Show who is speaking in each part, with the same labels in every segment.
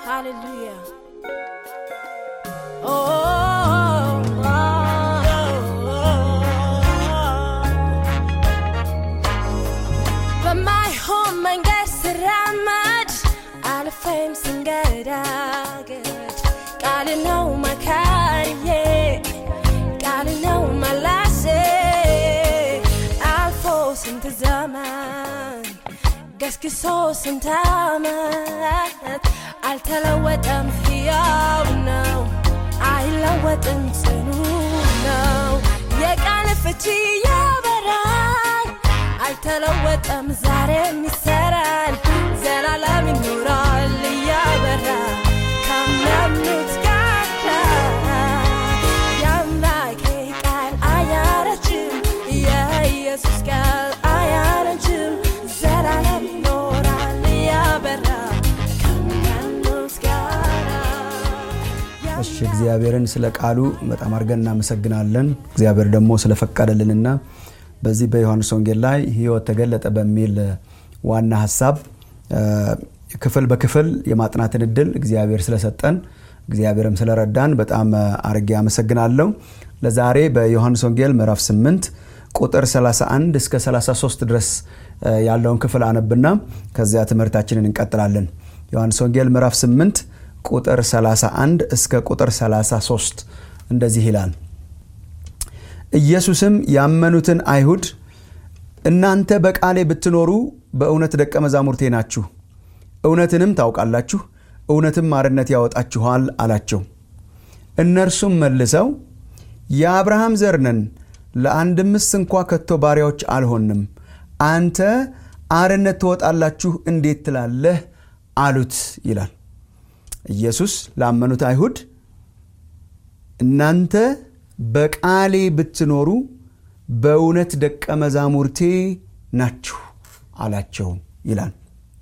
Speaker 1: Hallelujah. Oh, oh, oh, በማይሆን መንገድ ስራመድ አልፌም ስንገዳገድ ቃል ነው መካሪዬ ቃል ነው መላሴ አልፎ ስንት ዘመን ገስግሶ ስንት ዓመት አልተለወጠም፣ ሕያው ነው፣ አይለወጥም፣ ጽኑ ነው። የቃል ፍቺ ያበራል፣ አልተለወጠም፣ ዛሬም ይሰራል፣ ዘላለም ይኖራል እያበራ ካመኑት ጋር የአምላኬ ቃል አያረጅም፣ የኢየሱስ ቃል አያረጅም፣ ዘላለም ይኖራል እያበራ ካመኑት ጋር
Speaker 2: እሺ እግዚአብሔርን ስለ ቃሉ በጣም አድርገን እናመሰግናለን። እግዚአብሔር ደግሞ ስለፈቀደልንና በዚህ በዮሐንስ ወንጌል ላይ ሕይወት ተገለጠ በሚል ዋና ሀሳብ እ፣ ክፍል በክፍል የማጥናትን እድል እግዚአብሔር ስለሰጠን እግዚአብሔርም ስለረዳን በጣም አርጌ አመሰግናለሁ። ለዛሬ በዮሐንስ ወንጌል ምዕራፍ 8 ቁጥር 31 እስከ 33 ድረስ እ፣ ያለውን ክፍል አነብና ከዚያ ትምህርታችንን እንቀጥላለን። ዮሐንስ ወንጌል ምዕራፍ 8 ቁጥር 31 እስከ ቁጥር 33 እንደዚህ ይላል። ኢየሱስም ያመኑትን አይሁድ እናንተ በቃሌ ብትኖሩ በእውነት ደቀ መዛሙርቴ ናችሁ፣ እውነትንም ታውቃላችሁ፣ እውነትም አርነት ያወጣችኋል አላቸው። እነርሱም መልሰው የአብርሃም ዘር ነን፣ ለአንድምስ እንኳ ከቶ ባሪያዎች አልሆንም፣ አንተ አርነት ትወጣላችሁ እንዴት ትላለህ? አሉት ይላል። ኢየሱስ ላመኑት አይሁድ እናንተ በቃሌ ብትኖሩ በእውነት ደቀ መዛሙርቴ ናችሁ አላቸው ይላል።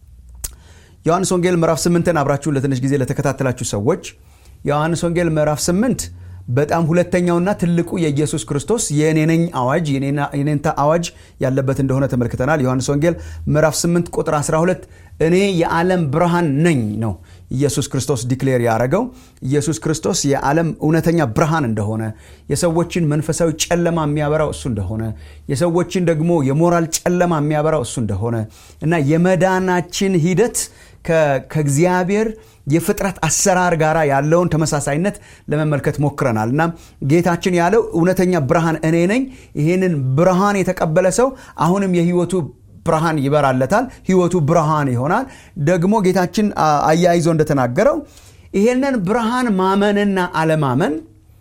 Speaker 2: ዮሐንስ ወንጌል ምዕራፍ ስምንትን አብራችሁ ለትንሽ ጊዜ ለተከታተላችሁ ሰዎች ዮሐንስ ወንጌል ምዕራፍ ስምንት በጣም ሁለተኛውና ትልቁ የኢየሱስ ክርስቶስ የኔነኝ አዋጅ የኔንታ አዋጅ ያለበት እንደሆነ ተመልክተናል። ዮሐንስ ወንጌል ምዕራፍ 8 ቁጥር 12 እኔ የዓለም ብርሃን ነኝ ነው ኢየሱስ ክርስቶስ ዲክሌር ያደረገው። ኢየሱስ ክርስቶስ የዓለም እውነተኛ ብርሃን እንደሆነ፣ የሰዎችን መንፈሳዊ ጨለማ የሚያበራው እሱ እንደሆነ፣ የሰዎችን ደግሞ የሞራል ጨለማ የሚያበራው እሱ እንደሆነ እና የመዳናችን ሂደት ከእግዚአብሔር የፍጥረት አሰራር ጋር ያለውን ተመሳሳይነት ለመመልከት ሞክረናል እና ጌታችን ያለው እውነተኛ ብርሃን እኔ ነኝ። ይህንን ብርሃን የተቀበለ ሰው አሁንም የህይወቱ ብርሃን ይበራለታል፣ ህይወቱ ብርሃን ይሆናል። ደግሞ ጌታችን አያይዞ እንደተናገረው ይህንን ብርሃን ማመንና አለማመን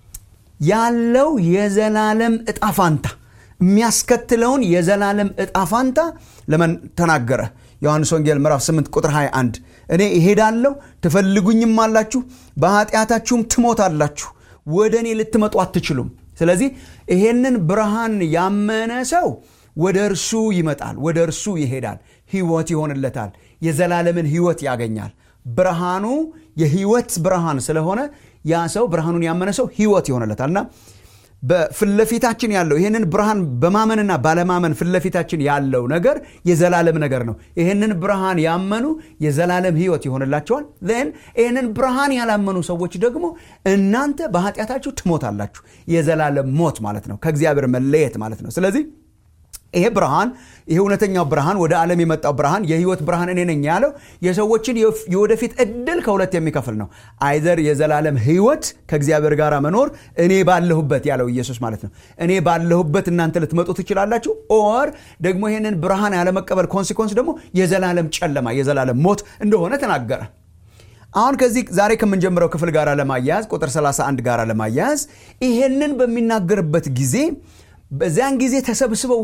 Speaker 2: ያለው የዘላለም እጣፋንታ የሚያስከትለውን የዘላለም እጣፋንታ ለመን ተናገረ። ዮሐንስ ወንጌል ምዕራፍ 8 ቁጥር 21 እኔ እሄዳለሁ ትፈልጉኝም አላችሁ፣ በኃጢአታችሁም ትሞታላችሁ፣ ወደ እኔ ልትመጡ አትችሉም። ስለዚህ ይሄንን ብርሃን ያመነ ሰው ወደ እርሱ ይመጣል፣ ወደ እርሱ ይሄዳል፣ ህይወት ይሆንለታል፣ የዘላለምን ህይወት ያገኛል። ብርሃኑ የህይወት ብርሃን ስለሆነ ያ ሰው ብርሃኑን ያመነ ሰው ህይወት ይሆንለታል እና በፊትለፊታችን ያለው ይህንን ብርሃን በማመንና ባለማመን ፊትለፊታችን ያለው ነገር የዘላለም ነገር ነው። ይህንን ብርሃን ያመኑ የዘላለም ህይወት ይሆንላቸዋል። ን ይህንን ብርሃን ያላመኑ ሰዎች ደግሞ እናንተ በኃጢአታችሁ ትሞታላችሁ። የዘላለም ሞት ማለት ነው፣ ከእግዚአብሔር መለየት ማለት ነው። ስለዚህ ይሄ ብርሃን ይሄ እውነተኛው ብርሃን ወደ ዓለም የመጣው ብርሃን የህይወት ብርሃን እኔ ነኝ ያለው የሰዎችን የወደፊት እድል ከሁለት የሚከፍል ነው። አይዘር የዘላለም ህይወት ከእግዚአብሔር ጋር መኖር እኔ ባለሁበት ያለው ኢየሱስ ማለት ነው። እኔ ባለሁበት እናንተ ልትመጡ ትችላላችሁ። ኦር ደግሞ ይህንን ብርሃን ያለመቀበል ኮንሲኮንስ ደግሞ የዘላለም ጨለማ የዘላለም ሞት እንደሆነ ተናገረ። አሁን ከዚህ ዛሬ ከምንጀምረው ክፍል ጋር ለማያያዝ ቁጥር 31 ጋር ለማያያዝ ይሄንን በሚናገርበት ጊዜ በዚያን ጊዜ ተሰብስበው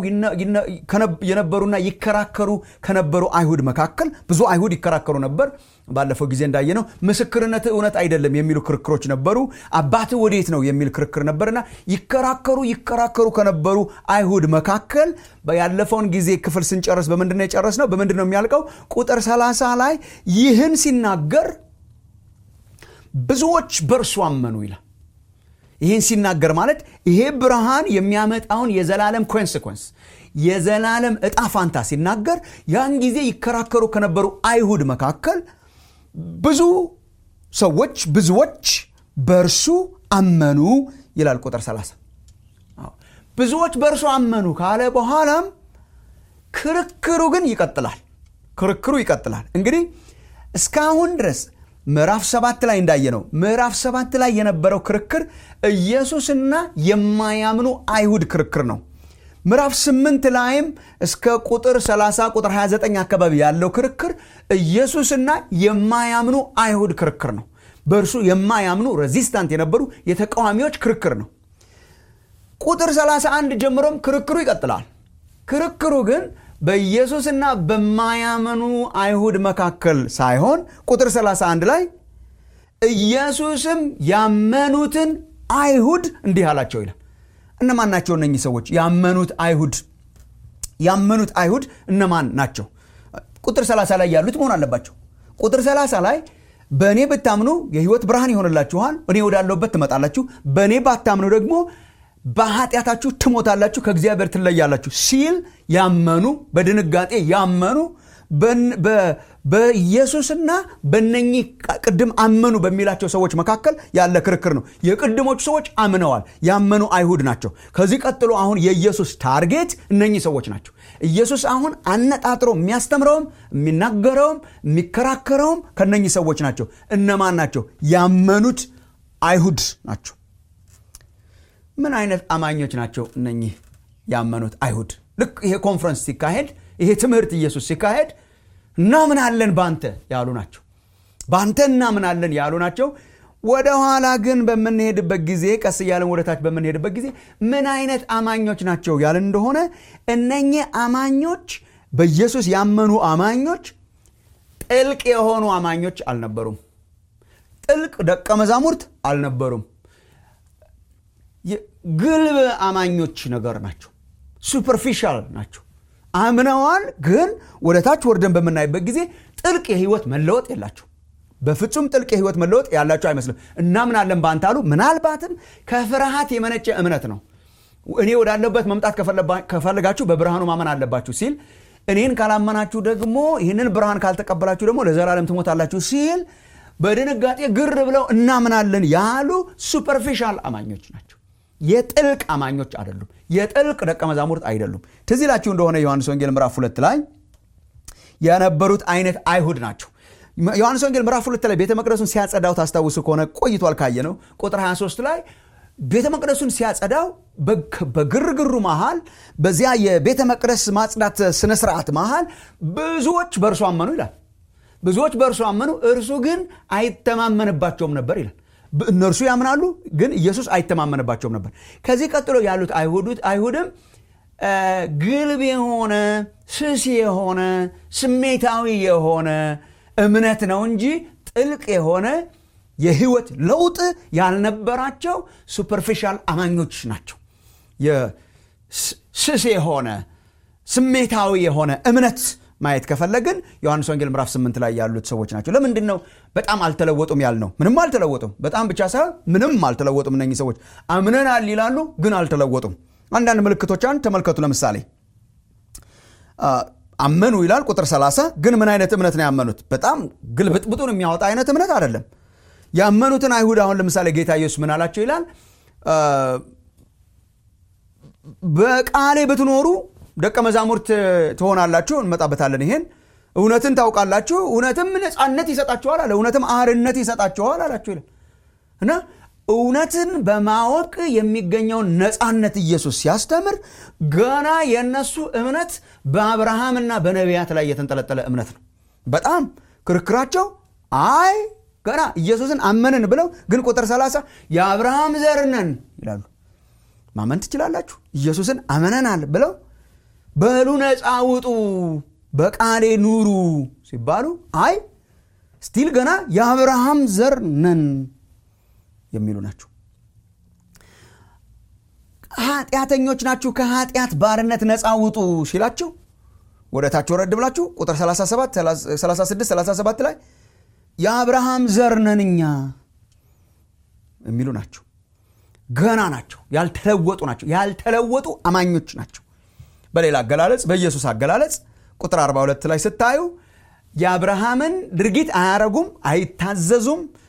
Speaker 2: የነበሩና ይከራከሩ ከነበሩ አይሁድ መካከል ብዙ አይሁድ ይከራከሩ ነበር። ባለፈው ጊዜ እንዳየነው ምስክርነት እውነት አይደለም የሚሉ ክርክሮች ነበሩ። አባትህ ወዴት ነው የሚል ክርክር ነበርና ይከራከሩ ይከራከሩ ከነበሩ አይሁድ መካከል ያለፈውን ጊዜ ክፍል ስንጨርስ በምንድን ነው የጨረስነው? በምንድን ነው የሚያልቀው? ቁጥር 30 ላይ ይህን ሲናገር ብዙዎች በእርሱ አመኑ ይላል። ይህን ሲናገር ማለት ይሄ ብርሃን የሚያመጣውን የዘላለም ኮንስኮንስ የዘላለም እጣ ፋንታ ሲናገር ያን ጊዜ ይከራከሩ ከነበሩ አይሁድ መካከል ብዙ ሰዎች ብዙዎች በእርሱ አመኑ ይላል ቁጥር 30 ብዙዎች በእርሱ አመኑ ካለ በኋላም ክርክሩ ግን ይቀጥላል ክርክሩ ይቀጥላል እንግዲህ እስካሁን ድረስ ምዕራፍ ሰባት ላይ እንዳየ ነው ምዕራፍ ሰባት ላይ የነበረው ክርክር ኢየሱስና የማያምኑ አይሁድ ክርክር ነው ምዕራፍ ስምንት ላይም እስከ ቁጥር 30 ቁጥር 29 አካባቢ ያለው ክርክር ኢየሱስና የማያምኑ አይሁድ ክርክር ነው በእርሱ የማያምኑ ሬዚስታንት የነበሩ የተቃዋሚዎች ክርክር ነው ቁጥር 31 ጀምሮም ክርክሩ ይቀጥላል ክርክሩ ግን በኢየሱስና በማያመኑ አይሁድ መካከል ሳይሆን ቁጥር 31 ላይ ኢየሱስም ያመኑትን አይሁድ እንዲህ አላቸው ይላል እነማን ናቸው እነኚህ ሰዎች ያመኑት አይሁድ ያመኑት አይሁድ እነማን ናቸው ቁጥር 30 ላይ ያሉት መሆን አለባቸው ቁጥር 30 ላይ በእኔ ብታምኑ የህይወት ብርሃን ይሆንላችኋል እኔ ወዳለሁበት ትመጣላችሁ በእኔ ባታምኑ ደግሞ በኃጢአታችሁ ትሞታላችሁ ከእግዚአብሔር ትለያላችሁ ሲል ያመኑ በድንጋጤ ያመኑ በኢየሱስና በነኚህ ቅድም አመኑ በሚላቸው ሰዎች መካከል ያለ ክርክር ነው የቅድሞቹ ሰዎች አምነዋል ያመኑ አይሁድ ናቸው ከዚህ ቀጥሎ አሁን የኢየሱስ ታርጌት እነኚህ ሰዎች ናቸው ኢየሱስ አሁን አነጣጥሮ የሚያስተምረውም የሚናገረውም የሚከራከረውም ከነኚህ ሰዎች ናቸው እነማን ናቸው ያመኑት አይሁድ ናቸው ምን አይነት አማኞች ናቸው እነኚህ ያመኑት አይሁድ ልክ ይሄ ኮንፈረንስ ሲካሄድ ይሄ ትምህርት ኢየሱስ ሲካሄድ እናምናለን በአንተ ያሉ ናቸው በአንተ እናምናለን ያሉ ናቸው ወደ ኋላ ግን በምንሄድበት ጊዜ ቀስ እያለን ወደታች በምንሄድበት ጊዜ ምን አይነት አማኞች ናቸው ያለን እንደሆነ እነኚህ አማኞች በኢየሱስ ያመኑ አማኞች ጥልቅ የሆኑ አማኞች አልነበሩም ጥልቅ ደቀ መዛሙርት አልነበሩም ግልብ አማኞች ነገር ናቸው ሱፐርፊሻል ናቸው አምነዋል ግን ወደ ታች ወርደን በምናይበት ጊዜ ጥልቅ የህይወት መለወጥ የላቸው በፍጹም ጥልቅ የህይወት መለወጥ ያላቸው አይመስልም እናምናለን በአንተ አሉ ምናልባትም ከፍርሃት የመነጨ እምነት ነው እኔ ወዳለበት መምጣት ከፈለጋችሁ በብርሃኑ ማመን አለባችሁ ሲል እኔን ካላመናችሁ ደግሞ ይህንን ብርሃን ካልተቀበላችሁ ደግሞ ለዘላለም ትሞታላችሁ ሲል በድንጋጤ ግር ብለው እናምናለን ያሉ ሱፐርፊሻል አማኞች ናቸው የጥልቅ አማኞች አይደሉም የጥልቅ ደቀ መዛሙርት አይደሉም ትዝ ይላችሁ እንደሆነ ዮሐንስ ወንጌል ምዕራፍ ሁለት ላይ የነበሩት አይነት አይሁድ ናቸው ዮሐንስ ወንጌል ምዕራፍ ሁለት ላይ ቤተ መቅደሱን ሲያጸዳው ታስታውሱ ከሆነ ቆይቷል ካየ ነው ቁጥር 23 ላይ ቤተ መቅደሱን ሲያጸዳው በግርግሩ መሃል በዚያ የቤተ መቅደስ ማጽዳት ስነስርዓት መሃል ብዙዎች በእርሱ አመኑ ይላል ብዙዎች በእርሱ አመኑ እርሱ ግን አይተማመንባቸውም ነበር ይላል እነርሱ ያምናሉ ግን ኢየሱስ አይተማመንባቸውም ነበር ከዚህ ቀጥሎ ያሉት አይሁድም ግልብ የሆነ ስስ የሆነ ስሜታዊ የሆነ እምነት ነው እንጂ ጥልቅ የሆነ የህይወት ለውጥ ያልነበራቸው ሱፐርፊሻል አማኞች ናቸው ስስ የሆነ ስሜታዊ የሆነ እምነት ማየት ከፈለግን ዮሐንስ ወንጌል ምዕራፍ 8 ላይ ያሉት ሰዎች ናቸው ለምንድን ነው በጣም አልተለወጡም ያልነው ምንም አልተለወጡም በጣም ብቻ ሳይሆን ምንም አልተለወጡም እነኚህ ሰዎች አምነናል ይላሉ ግን አልተለወጡም አንዳንድ ምልክቶቿን ተመልከቱ ለምሳሌ አመኑ ይላል ቁጥር 30 ግን ምን አይነት እምነት ነው ያመኑት በጣም ግልብጥብጡን የሚያወጣ አይነት እምነት አይደለም ያመኑትን አይሁድ አሁን ለምሳሌ ጌታ ኢየሱስ ምን አላቸው ይላል በቃሌ ብትኖሩ ደቀ መዛሙርት ትሆናላችሁ እንመጣበታለን ይሄን እውነትን ታውቃላችሁ እውነትም ነፃነት ይሰጣችኋል አለ እውነትም አርነት ይሰጣችኋል አላችሁ ይላል እና እውነትን በማወቅ የሚገኘውን ነፃነት ኢየሱስ ሲያስተምር ገና የእነሱ እምነት በአብርሃምና በነቢያት ላይ የተንጠለጠለ እምነት ነው በጣም ክርክራቸው አይ ገና ኢየሱስን አመንን ብለው ግን ቁጥር 30 የአብርሃም ዘር ነን ይላሉ ማመን ትችላላችሁ ኢየሱስን አመነናል ብለው በሉ ነፃ ውጡ በቃሌ ኑሩ ሲባሉ አይ ስቲል ገና የአብርሃም ዘር ነን የሚሉ ናቸው ኃጢአተኞች ናችሁ ከኃጢአት ባርነት ነፃ ውጡ ሲላቸው ወደ ታች ወረድ ብላችሁ ቁጥር 37 36 37 ላይ የአብርሃም ዘር ነን እኛ የሚሉ ናቸው ገና ናቸው ያልተለወጡ ናቸው ያልተለወጡ አማኞች ናቸው በሌላ አገላለጽ በኢየሱስ አገላለጽ ቁጥር 42 ላይ ስታዩ የአብርሃምን ድርጊት አያረጉም አይታዘዙም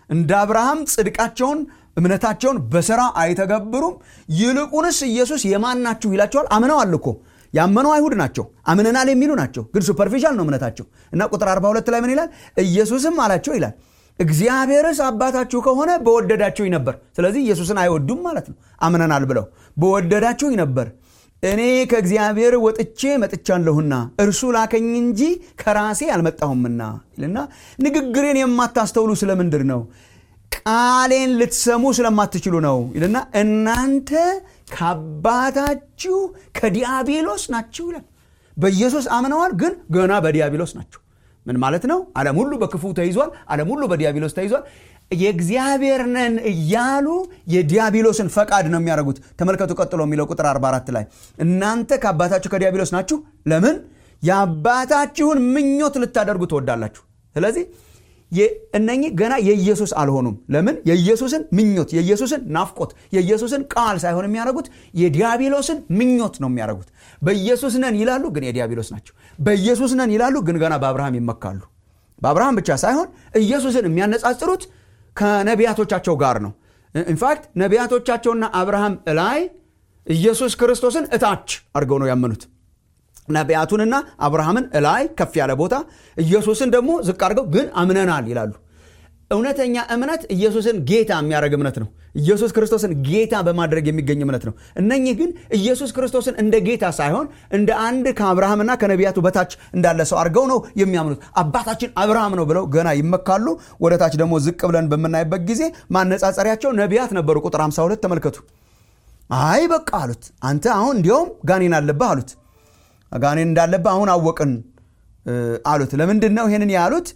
Speaker 2: እንደ አብርሃም ጽድቃቸውን እምነታቸውን በሥራ አይተገብሩም ይልቁንስ ኢየሱስ የማን ናችሁ ይላቸዋል አምነዋል እኮ ያመኑ አይሁድ ናቸው አምነናል የሚሉ ናቸው ግን ሱፐርፊሻል ነው እምነታቸው እና ቁጥር 42 ላይ ምን ይላል ኢየሱስም አላቸው ይላል እግዚአብሔርስ አባታችሁ ከሆነ በወደዳችሁኝ ነበር ስለዚህ ኢየሱስን አይወዱም ማለት ነው አምነናል ብለው በወደዳችሁኝ ነበር እኔ ከእግዚአብሔር ወጥቼ መጥቻለሁና እርሱ ላከኝ እንጂ ከራሴ አልመጣሁምና ይልና ንግግሬን የማታስተውሉ ስለምንድር ነው ቃሌን ልትሰሙ ስለማትችሉ ነው ይልና እናንተ ከአባታችሁ ከዲያብሎስ ናችሁ ይላል በኢየሱስ አምነዋል ግን ገና በዲያብሎስ ናቸው ምን ማለት ነው ዓለም ሁሉ በክፉ ተይዟል ዓለም ሁሉ በዲያብሎስ ተይዟል የእግዚአብሔር ነን እያሉ የዲያብሎስን ፈቃድ ነው የሚያደርጉት ተመልከቱ ቀጥሎ የሚለው ቁጥር 44 ላይ እናንተ ከአባታችሁ ከዲያብሎስ ናችሁ ለምን የአባታችሁን ምኞት ልታደርጉ ትወዳላችሁ ስለዚህ እነኚህ ገና የኢየሱስ አልሆኑም ለምን የኢየሱስን ምኞት የኢየሱስን ናፍቆት የኢየሱስን ቃል ሳይሆን የሚያደርጉት የዲያብሎስን ምኞት ነው የሚያደርጉት በኢየሱስ ነን ይላሉ ግን የዲያብሎስ ናቸው በኢየሱስ ነን ይላሉ ግን ገና በአብርሃም ይመካሉ በአብርሃም ብቻ ሳይሆን ኢየሱስን የሚያነጻጽሩት ከነቢያቶቻቸው ጋር ነው ኢንፋክት ነቢያቶቻቸውና አብርሃም እላይ ኢየሱስ ክርስቶስን እታች አድርገው ነው ያመኑት ነቢያቱንና አብርሃምን እላይ ከፍ ያለ ቦታ ኢየሱስን ደግሞ ዝቅ አድርገው ግን አምነናል ይላሉ እውነተኛ እምነት ኢየሱስን ጌታ የሚያደርግ እምነት ነው ኢየሱስ ክርስቶስን ጌታ በማድረግ የሚገኝ እምነት ነው እነኚህ ግን ኢየሱስ ክርስቶስን እንደ ጌታ ሳይሆን እንደ አንድ ከአብርሃምና ከነቢያቱ በታች እንዳለ ሰው አድርገው ነው የሚያምኑት አባታችን አብርሃም ነው ብለው ገና ይመካሉ ወደ ታች ደግሞ ዝቅ ብለን በምናይበት ጊዜ ማነጻጸሪያቸው ነቢያት ነበሩ ቁጥር 52 ተመልከቱ አይ በቃ አሉት አንተ አሁን እንዲያውም ጋኔን አለብህ አሉት ጋኔን እንዳለብህ አሁን አወቅን አሉት ለምንድን ነው ይህንን ያሉት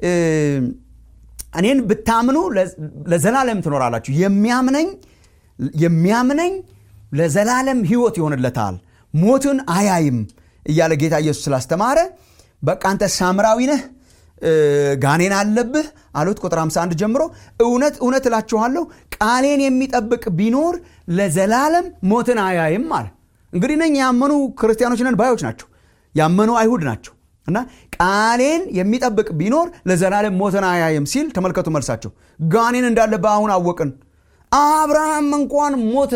Speaker 2: እኔን ብታምኑ ለዘላለም ትኖራላችሁ የሚያምነኝ የሚያምነኝ ለዘላለም ህይወት ይሆንለታል ሞትን አያይም እያለ ጌታ ኢየሱስ ስላስተማረ በቃ አንተ ሳምራዊ ነህ ጋኔን አለብህ አሉት ቁጥር 51 ጀምሮ እውነት እውነት እላችኋለሁ ቃሌን የሚጠብቅ ቢኖር ለዘላለም ሞትን አያይም አለ እንግዲህ ነኝ ያመኑ ክርስቲያኖች ነን ባዮች ናቸው ያመኑ አይሁድ ናቸው እና ቃሌን የሚጠብቅ ቢኖር ለዘላለም ሞትን አያይም ሲል ተመልከቱ መልሳቸው ጋኔን እንዳለብህ አሁን አወቅን አብርሃም እንኳን ሞተ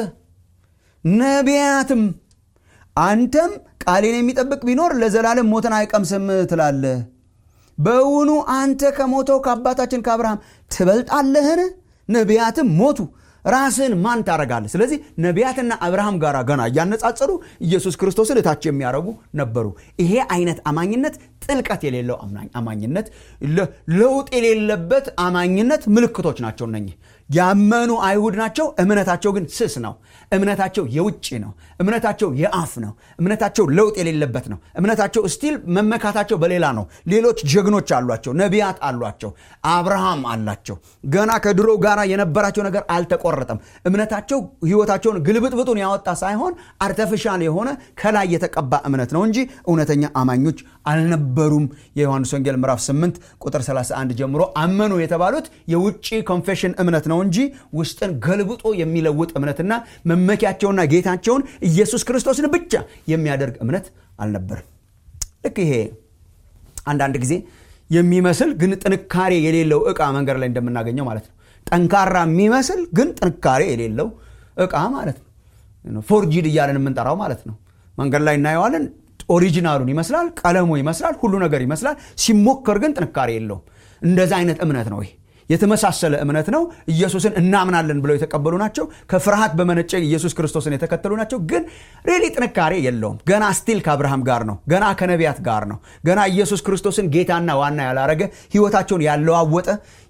Speaker 2: ነቢያትም አንተም ቃሌን የሚጠብቅ ቢኖር ለዘላለም ሞትን አይቀምስም ትላለህ በውኑ አንተ ከሞተው ከአባታችን ከአብርሃም ትበልጣለህን ነቢያትም ሞቱ ራስን ማን ታረጋለህ ስለዚህ ነቢያትና አብርሃም ጋር ገና እያነጻጸሩ ኢየሱስ ክርስቶስን እታች የሚያደርጉ ነበሩ ይሄ አይነት አማኝነት ጥልቀት የሌለው አማኝነት ለውጥ የሌለበት አማኝነት ምልክቶች ናቸው እነኚህ ያመኑ አይሁድ ናቸው እምነታቸው ግን ስስ ነው እምነታቸው የውጭ ነው እምነታቸው የአፍ ነው እምነታቸው ለውጥ የሌለበት ነው እምነታቸው ስቲል መመካታቸው በሌላ ነው ሌሎች ጀግኖች አሏቸው ነቢያት አሏቸው አብርሃም አላቸው ገና ከድሮ ጋር የነበራቸው ነገር አልተቆረጠም እምነታቸው ህይወታቸውን ግልብጥብጡን ያወጣ ሳይሆን አርተፊሻል የሆነ ከላይ የተቀባ እምነት ነው እንጂ እውነተኛ አማኞች አልነበሩም የዮሐንስ ወንጌል ምዕራፍ 8 ቁጥር 31 ጀምሮ አመኑ የተባሉት የውጭ ኮንፌሽን እምነት ነው እንጂ ውስጥን ገልብጦ የሚለውጥ እምነትና መመኪያቸውና ጌታቸውን ኢየሱስ ክርስቶስን ብቻ የሚያደርግ እምነት አልነበርም ልክ ይሄ አንዳንድ ጊዜ የሚመስል ግን ጥንካሬ የሌለው ዕቃ መንገድ ላይ እንደምናገኘው ማለት ነው ጠንካራ የሚመስል ግን ጥንካሬ የሌለው ዕቃ ማለት ነው ፎርጂድ እያለን የምንጠራው ማለት ነው መንገድ ላይ እናየዋለን ኦሪጂናሉን ይመስላል ቀለሙ ይመስላል ሁሉ ነገር ይመስላል ሲሞከር ግን ጥንካሬ የለውም እንደዛ አይነት እምነት ነው ይሄ የተመሳሰለ እምነት ነው ኢየሱስን እናምናለን ብለው የተቀበሉ ናቸው ከፍርሃት በመነጨ ኢየሱስ ክርስቶስን የተከተሉ ናቸው ግን ሬሊ ጥንካሬ የለውም ገና ስቲል ከአብርሃም ጋር ነው ገና ከነቢያት ጋር ነው ገና ኢየሱስ ክርስቶስን ጌታና ዋና ያላረገ ህይወታቸውን ያለዋወጠ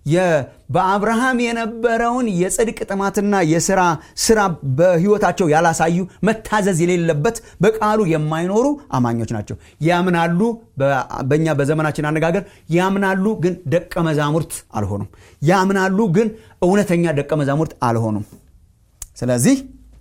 Speaker 2: በአብርሃም የነበረውን የጽድቅ ጥማትና የስራ ስራ በህይወታቸው ያላሳዩ መታዘዝ የሌለበት በቃሉ የማይኖሩ አማኞች ናቸው ያምናሉ በእኛ በዘመናችን አነጋገር ያምናሉ ግን ደቀ መዛሙርት አልሆኑም ያምናሉ ግን እውነተኛ ደቀ መዛሙርት አልሆኑም ስለዚህ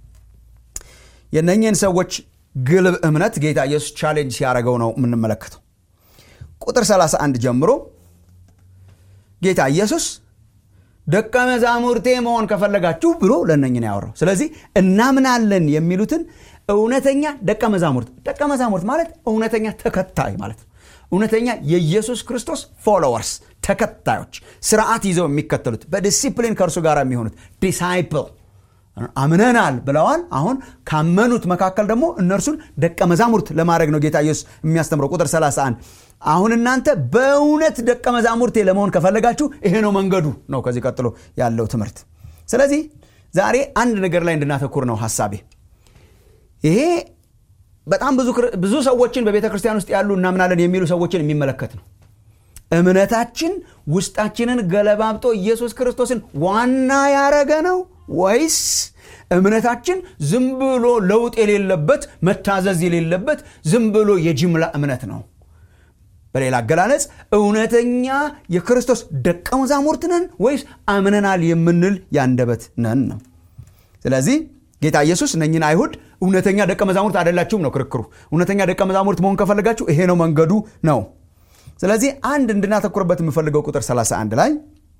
Speaker 2: የነኝህን ሰዎች ግልብ እምነት ጌታ ኢየሱስ ቻሌንጅ ሲያደረገው ነው የምንመለከተው ቁጥር 31 ጀምሮ ጌታ ኢየሱስ ደቀ መዛሙርቴ መሆን ከፈለጋችሁ ብሎ ለነኝን ያወራው ስለዚህ እናምናለን የሚሉትን እውነተኛ ደቀ መዛሙርት ደቀ መዛሙርት ማለት እውነተኛ ተከታይ ማለት ነው እውነተኛ የኢየሱስ ክርስቶስ ፎሎወርስ ተከታዮች ስርዓት ይዘው የሚከተሉት በዲሲፕሊን ከእርሱ ጋር የሚሆኑት ዲሳይፕል አምነናል ብለዋል አሁን ካመኑት መካከል ደግሞ እነርሱን ደቀ መዛሙርት ለማድረግ ነው ጌታ ኢየሱስ የሚያስተምረው ቁጥር 31 አሁን እናንተ በእውነት ደቀ መዛሙርቴ ለመሆን ከፈለጋችሁ ይሄ ነው መንገዱ ነው ከዚህ ቀጥሎ ያለው ትምህርት ስለዚህ ዛሬ አንድ ነገር ላይ እንድናተኩር ነው ሀሳቤ ይሄ በጣም ብዙ ሰዎችን በቤተ ክርስቲያን ውስጥ ያሉ እናምናለን የሚሉ ሰዎችን የሚመለከት ነው እምነታችን ውስጣችንን ገለባብጦ ኢየሱስ ክርስቶስን ዋና ያረገ ነው ወይስ እምነታችን ዝም ብሎ ለውጥ የሌለበት መታዘዝ የሌለበት ዝም ብሎ የጅምላ እምነት ነው በሌላ አገላለጽ እውነተኛ የክርስቶስ ደቀ መዛሙርት ነን ወይስ አምነናል የምንል ያንደበት ነን ነው ስለዚህ ጌታ ኢየሱስ እነኝን አይሁድ እውነተኛ ደቀ መዛሙርት አይደላችሁም ነው ክርክሩ እውነተኛ ደቀ መዛሙርት መሆን ከፈለጋችሁ ይሄ ነው መንገዱ ነው ስለዚህ አንድ እንድናተኩርበት የምፈልገው ቁጥር 31 ላይ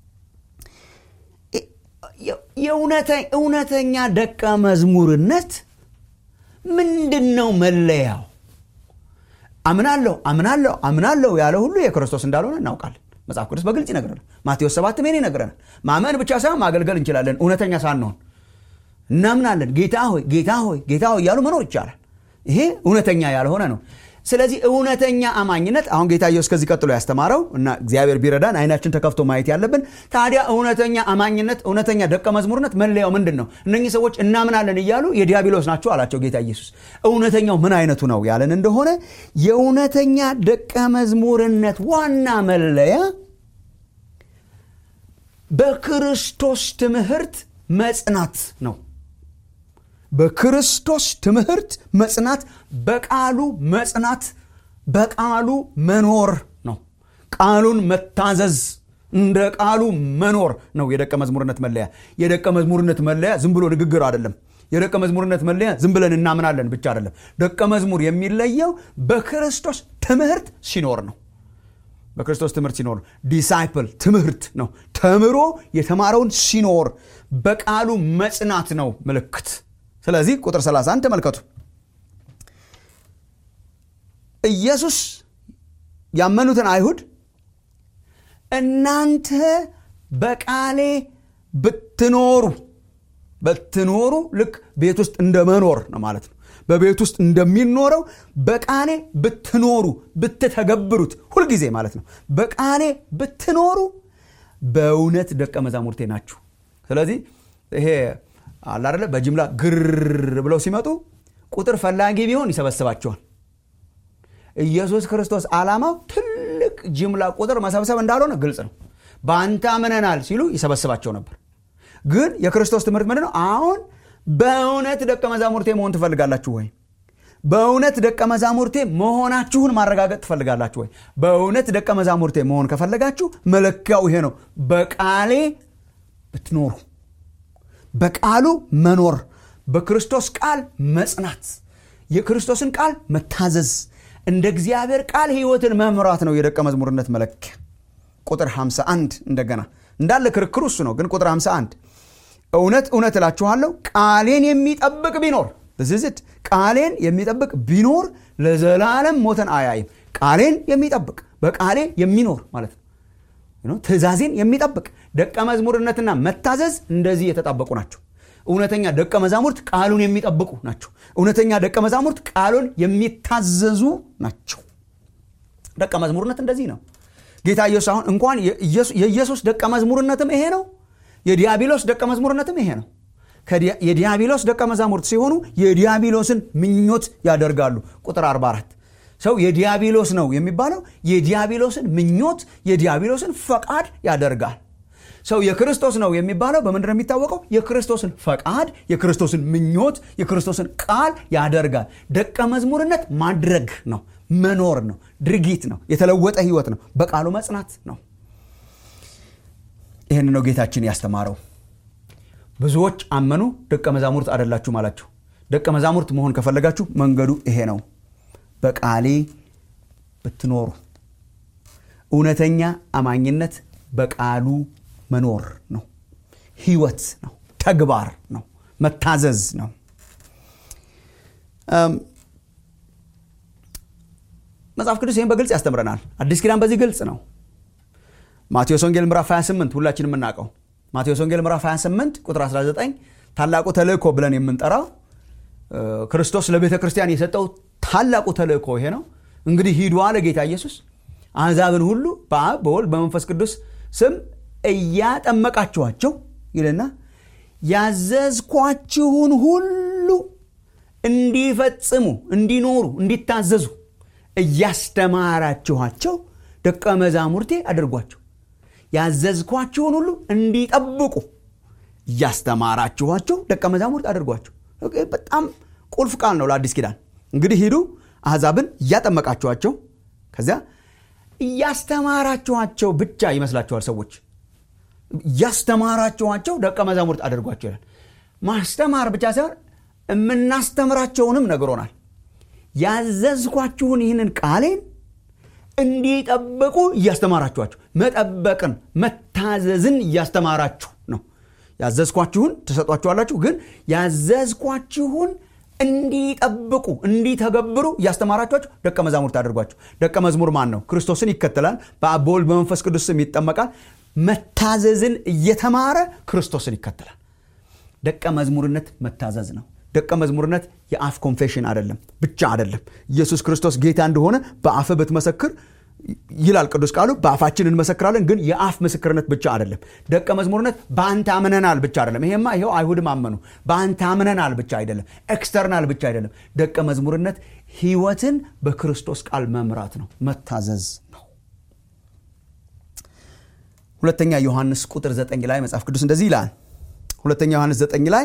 Speaker 2: የእውነተኛ ደቀ መዝሙርነት ምንድን ነው መለያው አምናለሁ አምናለሁ አምናለሁ ያለ ሁሉ የክርስቶስ እንዳልሆነ እናውቃለን መጽሐፍ ቅዱስ በግልጽ ይነግረናል ማቴዎስ ሰባት ሜን ይነግረናል ማመን ብቻ ሳይሆን ማገልገል እንችላለን እውነተኛ ሳንሆን እናምናለን ጌታ ሆይ ጌታ ሆይ ጌታ ሆይ እያሉ መኖር ይቻላል ይሄ እውነተኛ ያልሆነ ነው ስለዚህ እውነተኛ አማኝነት አሁን ጌታ ኢየሱስ ከዚህ ቀጥሎ ያስተማረው እና እግዚአብሔር ቢረዳን አይናችን ተከፍቶ ማየት ያለብን ታዲያ እውነተኛ አማኝነት እውነተኛ ደቀ መዝሙርነት መለያው ምንድን ነው እነኚህ ሰዎች እናምናለን እያሉ የዲያብሎስ ናቸው አላቸው ጌታ ኢየሱስ እውነተኛው ምን አይነቱ ነው ያለን እንደሆነ የእውነተኛ ደቀ መዝሙርነት ዋና መለያ በክርስቶስ ትምህርት መጽናት ነው በክርስቶስ ትምህርት መጽናት በቃሉ መጽናት በቃሉ መኖር ነው ቃሉን መታዘዝ እንደ ቃሉ መኖር ነው የደቀ መዝሙርነት መለያ የደቀ መዝሙርነት መለያ ዝም ብሎ ንግግር አይደለም የደቀ መዝሙርነት መለያ ዝም ብለን እናምናለን ብቻ አይደለም ደቀ መዝሙር የሚለየው በክርስቶስ ትምህርት ሲኖር ነው በክርስቶስ ትምህርት ሲኖር ዲሳይፕል ትምህርት ነው ተምሮ የተማረውን ሲኖር በቃሉ መጽናት ነው ምልክት ስለዚህ ቁጥር 31 ተመልከቱ ኢየሱስ ያመኑትን አይሁድ እናንተ በቃሌ ብትኖሩ ብትኖሩ ልክ ቤት ውስጥ እንደ መኖር ነው ማለት ነው በቤት ውስጥ እንደሚኖረው በቃሌ ብትኖሩ ብትተገብሩት ሁልጊዜ ማለት ነው በቃሌ ብትኖሩ በእውነት ደቀ መዛሙርቴ ናችሁ ስለዚህ ይሄ አላደለ በጅምላ ግር ብለው ሲመጡ ቁጥር ፈላጊ ቢሆን ይሰበስባቸዋል ኢየሱስ ክርስቶስ ዓላማው ትልቅ ጅምላ ቁጥር መሰብሰብ እንዳልሆነ ግልጽ ነው በአንተ አምነናል ሲሉ ይሰበስባቸው ነበር ግን የክርስቶስ ትምህርት ምንድን ነው አሁን በእውነት ደቀ መዛሙርቴ መሆን ትፈልጋላችሁ ወይ በእውነት ደቀ መዛሙርቴ መሆናችሁን ማረጋገጥ ትፈልጋላችሁ ወይ በእውነት ደቀ መዛሙርቴ መሆን ከፈለጋችሁ መለኪያው ይሄ ነው በቃሌ ብትኖሩ በቃሉ መኖር በክርስቶስ ቃል መጽናት የክርስቶስን ቃል መታዘዝ እንደ እግዚአብሔር ቃል ህይወትን መምራት ነው የደቀ መዝሙርነት መለኪያ ቁጥር 51 እንደገና እንዳለ ክርክሩ እሱ ነው ግን ቁጥር 51 እውነት እውነት እላችኋለሁ ቃሌን የሚጠብቅ ቢኖር ዝዝት ቃሌን የሚጠብቅ ቢኖር ለዘላለም ሞተን አያይም ቃሌን የሚጠብቅ በቃሌ የሚኖር ማለት ነው ትእዛዜን የሚጠብቅ ደቀ መዝሙርነትና መታዘዝ እንደዚህ የተጣበቁ ናቸው እውነተኛ ደቀ መዛሙርት ቃሉን የሚጠብቁ ናቸው እውነተኛ ደቀ መዛሙርት ቃሉን የሚታዘዙ ናቸው ደቀ መዝሙርነት እንደዚህ ነው ጌታ ኢየሱስ አሁን እንኳን የኢየሱስ ደቀ መዝሙርነትም ይሄ ነው የዲያብሎስ ደቀ መዝሙርነትም ይሄ ነው የዲያብሎስ ደቀ መዛሙርት ሲሆኑ የዲያብሎስን ምኞት ያደርጋሉ ቁጥር 44 ሰው የዲያብሎስ ነው የሚባለው የዲያብሎስን ምኞት የዲያብሎስን ፈቃድ ያደርጋል ሰው የክርስቶስ ነው የሚባለው በምንድን ነው የሚታወቀው የክርስቶስን ፈቃድ የክርስቶስን ምኞት የክርስቶስን ቃል ያደርጋል ደቀ መዝሙርነት ማድረግ ነው መኖር ነው ድርጊት ነው የተለወጠ ህይወት ነው በቃሉ መጽናት ነው ይህን ነው ጌታችን ያስተማረው ብዙዎች አመኑ ደቀ መዛሙርት አደላችሁ አላቸው ደቀ መዛሙርት መሆን ከፈለጋችሁ መንገዱ ይሄ ነው በቃሌ ብትኖሩ እውነተኛ አማኝነት በቃሉ መኖር ነው ህይወት ነው ተግባር ነው መታዘዝ ነው መጽሐፍ ቅዱስ ይህን በግልጽ ያስተምረናል አዲስ ኪዳን በዚህ ግልጽ ነው ማቴዎስ ወንጌል ምዕራፍ 28 ሁላችን የምናውቀው ማቴዎስ ወንጌል ምዕራፍ 28 ቁጥር 19 ታላቁ ተልእኮ ብለን የምንጠራው ክርስቶስ ለቤተ ክርስቲያን የሰጠው ታላቁ ተልእኮ ይሄ ነው እንግዲህ ሂዱ አለ ጌታ ኢየሱስ አሕዛብን ሁሉ በአብ በወልድ በመንፈስ ቅዱስ ስም እያጠመቃችኋቸው ይልና ያዘዝኳችሁን ሁሉ እንዲፈጽሙ እንዲኖሩ እንዲታዘዙ እያስተማራችኋቸው ደቀ መዛሙርቴ አድርጓቸው ያዘዝኳችሁን ሁሉ እንዲጠብቁ እያስተማራችኋቸው ደቀ መዛሙርት አድርጓቸው በጣም ቁልፍ ቃል ነው ለአዲስ ኪዳን እንግዲህ ሂዱ አሕዛብን እያጠመቃችኋቸው ከዚያ እያስተማራችኋቸው ብቻ ይመስላችኋል ሰዎች እያስተማራችኋቸው ደቀ መዛሙርት አድርጓቸው ይላል ማስተማር ብቻ ሳይሆን የምናስተምራቸውንም ነግሮናል ያዘዝኳችሁን ይህንን ቃሌን እንዲጠብቁ እያስተማራችኋቸው መጠበቅን መታዘዝን እያስተማራችሁ ነው ያዘዝኳችሁን ትሰጧችኋላችሁ ግን ያዘዝኳችሁን እንዲጠብቁ እንዲተገብሩ እያስተማራችኋቸው ደቀ መዛሙርት አድርጓቸው ደቀ መዝሙር ማን ነው ክርስቶስን ይከተላል በአብ በወልድ በመንፈስ ቅዱስ ስም ይጠመቃል መታዘዝን እየተማረ ክርስቶስን ይከተላል ደቀ መዝሙርነት መታዘዝ ነው ደቀ መዝሙርነት የአፍ ኮንፌሽን አይደለም ብቻ አይደለም ኢየሱስ ክርስቶስ ጌታ እንደሆነ በአፍ ብትመሰክር ይላል ቅዱስ ቃሉ በአፋችን እንመሰክራለን ግን የአፍ ምስክርነት ብቻ አይደለም ደቀ መዝሙርነት በአንተ አምነናል ብቻ አይደለም ይሄማ ይኸው አይሁድም አመኑ በአንተ አምነናል ብቻ አይደለም ኤክስተርናል ብቻ አይደለም ደቀ መዝሙርነት ህይወትን በክርስቶስ ቃል መምራት ነው መታዘዝ ነው ሁለተኛ ዮሐንስ ቁጥር 9 ላይ መጽሐፍ ቅዱስ እንደዚህ ይላል ሁለተኛ ዮሐንስ 9 ላይ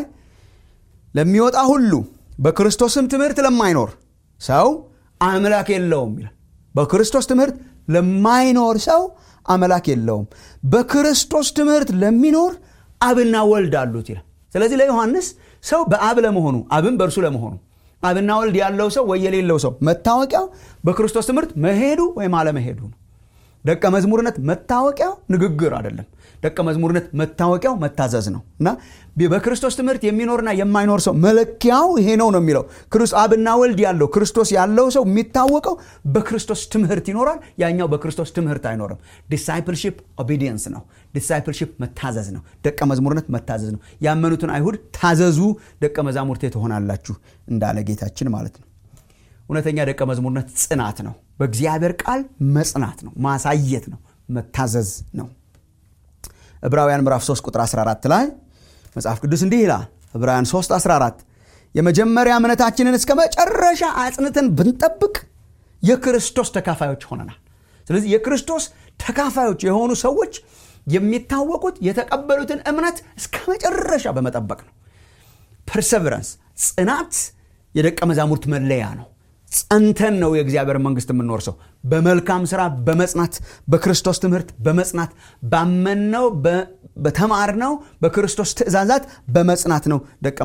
Speaker 2: ለሚወጣ ሁሉ በክርስቶስም ትምህርት ለማይኖር ሰው አምላክ የለውም ይላል በክርስቶስ ትምህርት ለማይኖር ሰው አምላክ የለውም በክርስቶስ ትምህርት ለሚኖር አብና ወልድ አሉት ይላል ስለዚህ ለዮሐንስ ሰው በአብ ለመሆኑ አብን በእርሱ ለመሆኑ አብና ወልድ ያለው ሰው ወይ የሌለው ሰው መታወቂያው በክርስቶስ ትምህርት መሄዱ ወይም አለመሄዱ ነው ደቀ መዝሙርነት መታወቂያው ንግግር አይደለም ደቀ መዝሙርነት መታወቂያው መታዘዝ ነው እና በክርስቶስ ትምህርት የሚኖርና የማይኖር ሰው መለኪያው ይሄ ነው ነው የሚለው አብና ወልድ ያለው ክርስቶስ ያለው ሰው የሚታወቀው በክርስቶስ ትምህርት ይኖራል ያኛው በክርስቶስ ትምህርት አይኖርም ዲሳይፕልሺፕ ኦቢዲየንስ ነው ዲሳይፕልሺፕ መታዘዝ ነው ደቀ መዝሙርነት መታዘዝ ነው ያመኑትን አይሁድ ታዘዙ ደቀ መዛሙርቴ ትሆናላችሁ እንዳለ ጌታችን ማለት ነው እውነተኛ ደቀ መዝሙርነት ጽናት ነው በእግዚአብሔር ቃል መጽናት ነው ማሳየት ነው መታዘዝ ነው ዕብራውያን ምዕራፍ 3 ቁጥር 14 ላይ መጽሐፍ ቅዱስ እንዲህ ይላል ዕብራውያን 3 14 የመጀመሪያ እምነታችንን እስከ መጨረሻ አጽንተን ብንጠብቅ የክርስቶስ ተካፋዮች ሆነናል ስለዚህ የክርስቶስ ተካፋዮች የሆኑ ሰዎች የሚታወቁት የተቀበሉትን እምነት እስከ መጨረሻ በመጠበቅ ነው ፐርሰቨረንስ ጽናት የደቀ መዛሙርት መለያ ነው ጸንተን ነው የእግዚአብሔር መንግስት የምንወርሰው በመልካም ስራ በመጽናት በክርስቶስ ትምህርት በመጽናት ባመንነው በተማርነው በክርስቶስ ትእዛዛት በመጽናት ነው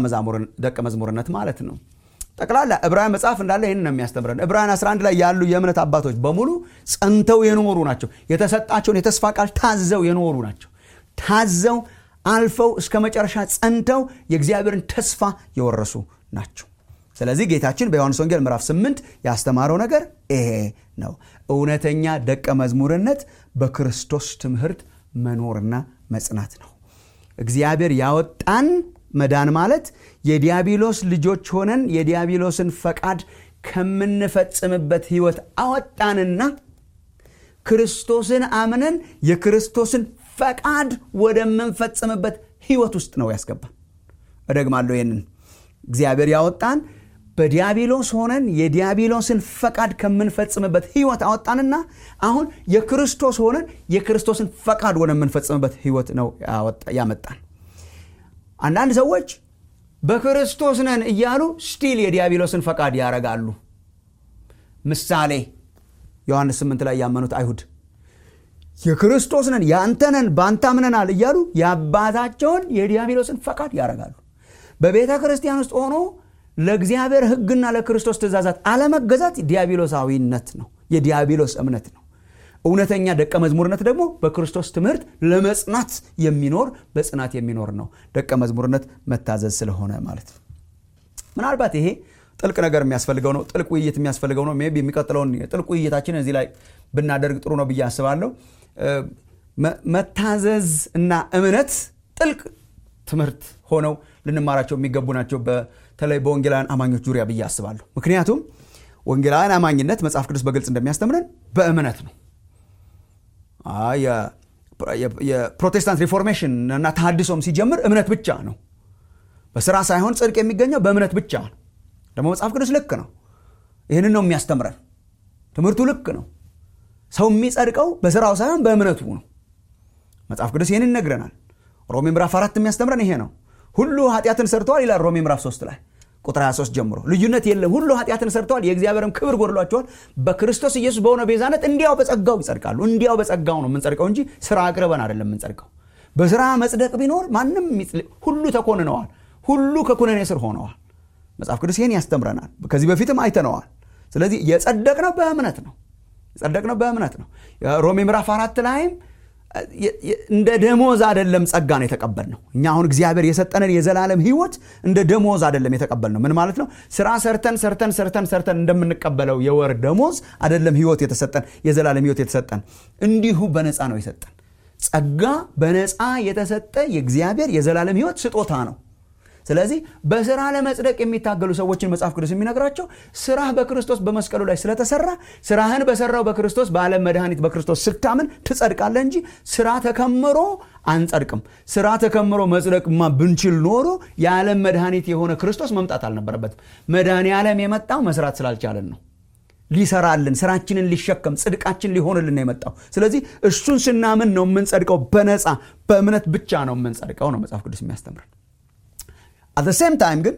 Speaker 2: ደቀ መዝሙርነት ማለት ነው ጠቅላላ ዕብራውያን መጽሐፍ እንዳለ ይህን ነው የሚያስተምረን ዕብራውያን 11 ላይ ያሉ የእምነት አባቶች በሙሉ ጸንተው የኖሩ ናቸው የተሰጣቸውን የተስፋ ቃል ታዘው የኖሩ ናቸው ታዘው አልፈው እስከ መጨረሻ ጸንተው የእግዚአብሔርን ተስፋ የወረሱ ናቸው ስለዚህ ጌታችን በዮሐንስ ወንጌል ምዕራፍ 8 ያስተማረው ነገር ይሄ ነው እውነተኛ ደቀ መዝሙርነት በክርስቶስ ትምህርት መኖርና መጽናት ነው እግዚአብሔር ያወጣን መዳን ማለት የዲያብሎስ ልጆች ሆነን የዲያብሎስን ፈቃድ ከምንፈጽምበት ህይወት አወጣንና ክርስቶስን አምነን የክርስቶስን ፈቃድ ወደምንፈጽምበት ህይወት ውስጥ ነው ያስገባን እደግማለሁ ይህንን እግዚአብሔር ያወጣን በዲያብሎስ ሆነን የዲያብሎስን ፈቃድ ከምንፈጽምበት ህይወት አወጣንና አሁን የክርስቶስ ሆነን የክርስቶስን ፈቃድ ወደምንፈጽምበት ህይወት ነው ያመጣን አንዳንድ ሰዎች በክርስቶስ ነን እያሉ ስቲል የዲያብሎስን ፈቃድ ያረጋሉ ምሳሌ ዮሐንስ 8 ላይ ያመኑት አይሁድ የክርስቶስ ነን የአንተ ነን በአንተ አምነናል እያሉ የአባታቸውን የዲያብሎስን ፈቃድ ያረጋሉ በቤተ ክርስቲያን ውስጥ ሆኖ ለእግዚአብሔር ህግና ለክርስቶስ ትእዛዛት አለመገዛት ዲያብሎሳዊነት ነው የዲያብሎስ እምነት ነው እውነተኛ ደቀ መዝሙርነት ደግሞ በክርስቶስ ትምህርት ለመጽናት የሚኖር በጽናት የሚኖር ነው ደቀ መዝሙርነት መታዘዝ ስለሆነ ማለት ነው ምናልባት ይሄ ጥልቅ ነገር የሚያስፈልገው ነው። ጥልቅ ውይይት የሚያስፈልገው ነው። ሜይ ቢ የሚቀጥለውን ጥልቅ ውይይታችን እዚህ ላይ ብናደርግ ጥሩ ነው ብዬ አስባለሁ። መታዘዝ እና እምነት ጥልቅ ትምህርት ሆነው ልንማራቸው የሚገቡ ናቸው፣ በተለይ በወንጌላውያን አማኞች ዙሪያ ብዬ አስባለሁ። ምክንያቱም ወንጌላውያን አማኝነት መጽሐፍ ቅዱስ በግልጽ እንደሚያስተምረን በእምነት ነው። የፕሮቴስታንት ሪፎርሜሽን እና ተሃድሶም ሲጀምር እምነት ብቻ ነው። በስራ ሳይሆን ጽድቅ የሚገኘው በእምነት ብቻ ነው። ደግሞ መጽሐፍ ቅዱስ ልክ ነው። ይህንን ነው የሚያስተምረን። ትምህርቱ ልክ ነው። ሰው የሚጸድቀው በስራው ሳይሆን በእምነቱ ነው። መጽሐፍ ቅዱስ ይህን ይነግረናል። ሮሜ ምዕራፍ አራት የሚያስተምረን ይሄ ነው። ሁሉ ኃጢአትን ሰርተዋል ይላል ሮሜ ምዕራፍ 3 ላይ ቁጥር 23 ጀምሮ ልዩነት የለም። ሁሉ ኃጢአትን ሰርተዋል፣ የእግዚአብሔርም ክብር ጎድሏቸዋል። በክርስቶስ ኢየሱስ በሆነ ቤዛነት እንዲያው በጸጋው ይጸድቃሉ። እንዲያው በጸጋው ነው የምንጸድቀው እንጂ ስራ አቅርበን አይደለም የምንጸድቀው። በስራ መጽደቅ ቢኖር ማንም ሁሉ ተኮንነዋል፣ ሁሉ ከኩነኔ ስር ሆነዋል። መጽሐፍ ቅዱስ ይህን ያስተምረናል። ከዚህ በፊትም አይተነዋል። ስለዚህ የጸደቅነው በእምነት ነው። የጸደቅነው በእምነት ነው። ሮሜ ምዕራፍ አራት ላይም እንደ ደሞዝ አይደለም ጸጋን የተቀበልነው። እኛ አሁን እግዚአብሔር የሰጠንን የዘላለም ሕይወት እንደ ደሞዝ አይደለም የተቀበልነው። ምን ማለት ነው? ስራ ሰርተን ሰርተን ሰርተን ሰርተን እንደምንቀበለው የወር ደሞዝ አይደለም ሕይወት የተሰጠን የዘላለም ሕይወት የተሰጠን፣ እንዲሁ በነፃ ነው የሰጠን። ጸጋ በነፃ የተሰጠ የእግዚአብሔር የዘላለም ሕይወት ስጦታ ነው። ስለዚህ በስራ ለመጽደቅ የሚታገሉ ሰዎችን መጽሐፍ ቅዱስ የሚነግራቸው ስራህ በክርስቶስ በመስቀሉ ላይ ስለተሰራ ስራህን በሰራው በክርስቶስ በዓለም መድኃኒት በክርስቶስ ስታምን ትጸድቃለህ እንጂ ስራ ተከምሮ አንጸድቅም። ስራ ተከምሮ መጽደቅማ ብንችል ኖሮ የዓለም መድኃኒት የሆነ ክርስቶስ መምጣት አልነበረበትም። መድኃኔ ዓለም የመጣው መስራት ስላልቻለን ነው። ሊሰራልን ስራችንን ሊሸከም ጽድቃችን ሊሆንልን ነው የመጣው። ስለዚህ እሱን ስናምን ነው የምንጸድቀው። በነፃ በእምነት ብቻ ነው የምንጸድቀው ነው መጽሐፍ ቅዱስ የሚያስተምረን። አት ሴም ታይም ግን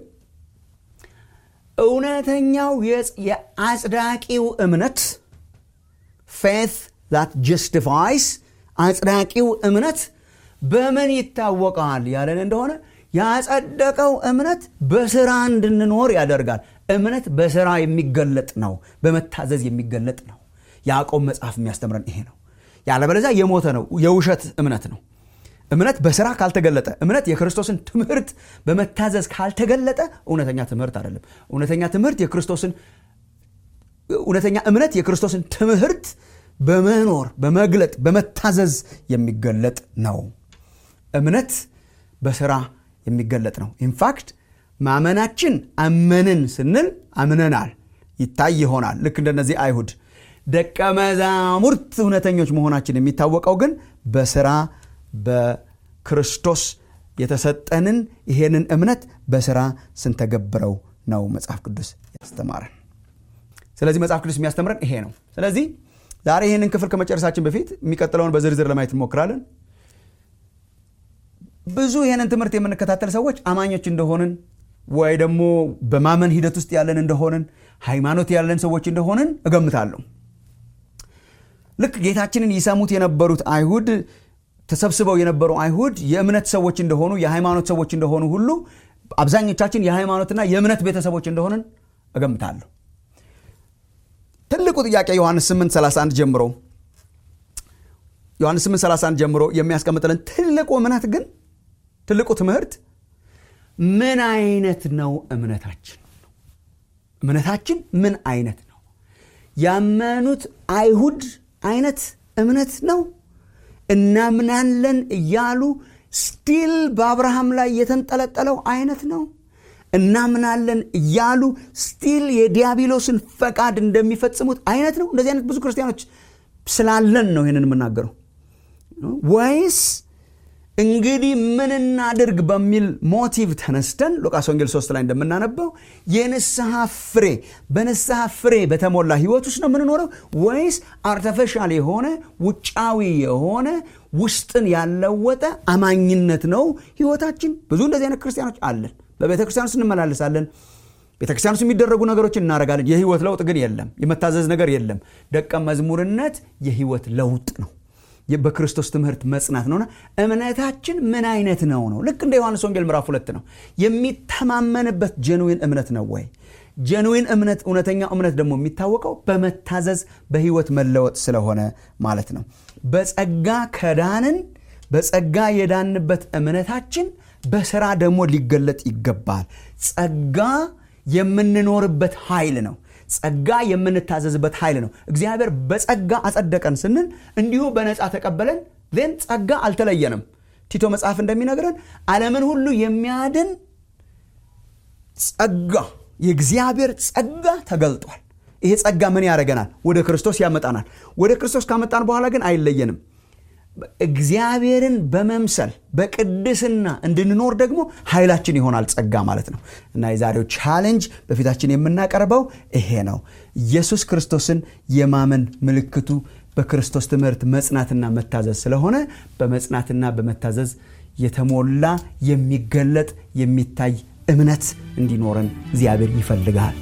Speaker 2: እውነተኛው የአጽዳቂው እምነት ፌት ዛት ጀስቲፋይስ አጽዳቂው እምነት በምን ይታወቃል ያለን እንደሆነ ያጸደቀው እምነት በስራ እንድንኖር ያደርጋል። እምነት በስራ የሚገለጥ ነው፣ በመታዘዝ የሚገለጥ ነው። ያዕቆብ መጽሐፍ የሚያስተምረን ይሄ ነው። ያለበለዚያ የሞተ ነው፣ የውሸት እምነት ነው። እምነት በስራ ካልተገለጠ እምነት የክርስቶስን ትምህርት በመታዘዝ ካልተገለጠ እውነተኛ ትምህርት አይደለም። እውነተኛ ትምህርት የክርስቶስን እውነተኛ እምነት የክርስቶስን ትምህርት በመኖር በመግለጥ በመታዘዝ የሚገለጥ ነው። እምነት በስራ የሚገለጥ ነው። ኢንፋክት ማመናችን አመንን ስንል አምነናል ይታይ ይሆናል። ልክ እንደነዚህ አይሁድ ደቀ መዛሙርት እውነተኞች መሆናችን የሚታወቀው ግን በስራ በክርስቶስ የተሰጠንን ይሄንን እምነት በስራ ስንተገብረው ነው መጽሐፍ ቅዱስ ያስተማረን። ስለዚህ መጽሐፍ ቅዱስ የሚያስተምረን ይሄ ነው። ስለዚህ ዛሬ ይህንን ክፍል ከመጨረሳችን በፊት የሚቀጥለውን በዝርዝር ለማየት እንሞክራለን። ብዙ ይህንን ትምህርት የምንከታተል ሰዎች አማኞች እንደሆንን ወይ ደግሞ በማመን ሂደት ውስጥ ያለን እንደሆንን ሃይማኖት ያለን ሰዎች እንደሆንን እገምታለሁ። ልክ ጌታችንን ይሰሙት የነበሩት አይሁድ ተሰብስበው የነበሩ አይሁድ የእምነት ሰዎች እንደሆኑ የሃይማኖት ሰዎች እንደሆኑ ሁሉ አብዛኞቻችን የሃይማኖትና የእምነት ቤተሰቦች እንደሆንን እገምታለሁ። ትልቁ ጥያቄ ዮሐንስ 831 ጀምሮ ዮሐንስ 831 ጀምሮ የሚያስቀምጥልን ትልቁ እምነት ግን ትልቁ ትምህርት ምን አይነት ነው እምነታችን? እምነታችን ምን አይነት ነው? ያመኑት አይሁድ አይነት እምነት ነው እናምናለን እያሉ ስቲል በአብርሃም ላይ የተንጠለጠለው አይነት ነው። እናምናለን እያሉ ስቲል የዲያብሎስን ፈቃድ እንደሚፈጽሙት አይነት ነው። እንደዚህ አይነት ብዙ ክርስቲያኖች ስላለን ነው ይህንን የምናገረው። ወይስ እንግዲህ ምን እናድርግ በሚል ሞቲቭ ተነስተን ሉቃስ ወንጌል 3 ላይ እንደምናነበው የንስሐ ፍሬ በንስሐ ፍሬ በተሞላ ህይወት ውስጥ ነው የምንኖረው ወይስ አርተፊሻል የሆነ ውጫዊ የሆነ ውስጥን ያለወጠ አማኝነት ነው ህይወታችን? ብዙ እንደዚህ አይነት ክርስቲያኖች አለን። በቤተ ክርስቲያን ውስጥ እንመላለሳለን። ቤተ ክርስቲያን ውስጥ የሚደረጉ ነገሮችን እናደርጋለን። የህይወት ለውጥ ግን የለም። የመታዘዝ ነገር የለም። ደቀ መዝሙርነት የህይወት ለውጥ ነው። በክርስቶስ ትምህርት መጽናት ነውና እምነታችን ምን አይነት ነው ነው ልክ እንደ ዮሐንስ ወንጌል ምዕራፍ ሁለት ነው የሚተማመንበት ጀንዊን እምነት ነው ወይ ጀንዊን እምነት እውነተኛ እምነት ደግሞ የሚታወቀው በመታዘዝ በህይወት መለወጥ ስለሆነ ማለት ነው በጸጋ ከዳንን በጸጋ የዳንበት እምነታችን በስራ ደግሞ ሊገለጥ ይገባል ጸጋ የምንኖርበት ኃይል ነው ጸጋ የምንታዘዝበት ኃይል ነው እግዚአብሔር በጸጋ አጸደቀን ስንል እንዲሁ በነፃ ተቀበለን ን ጸጋ አልተለየንም ቲቶ መጽሐፍ እንደሚነግረን ዓለምን ሁሉ የሚያድን ጸጋ የእግዚአብሔር ጸጋ ተገልጧል ይሄ ጸጋ ምን ያደረገናል ወደ ክርስቶስ ያመጣናል ወደ ክርስቶስ ካመጣን በኋላ ግን አይለየንም እግዚአብሔርን በመምሰል በቅድስና እንድንኖር ደግሞ ኃይላችን ይሆናል ጸጋ ማለት ነው እና የዛሬው ቻሌንጅ በፊታችን የምናቀርበው ይሄ ነው ኢየሱስ ክርስቶስን የማመን ምልክቱ በክርስቶስ ትምህርት መጽናትና መታዘዝ ስለሆነ በመጽናትና በመታዘዝ የተሞላ የሚገለጥ የሚታይ እምነት እንዲኖረን እግዚአብሔር ይፈልጋል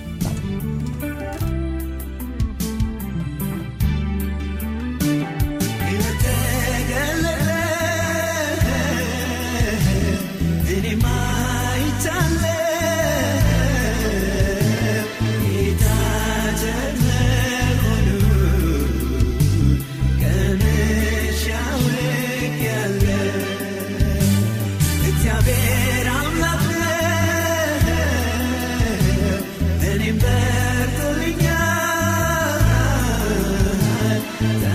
Speaker 3: That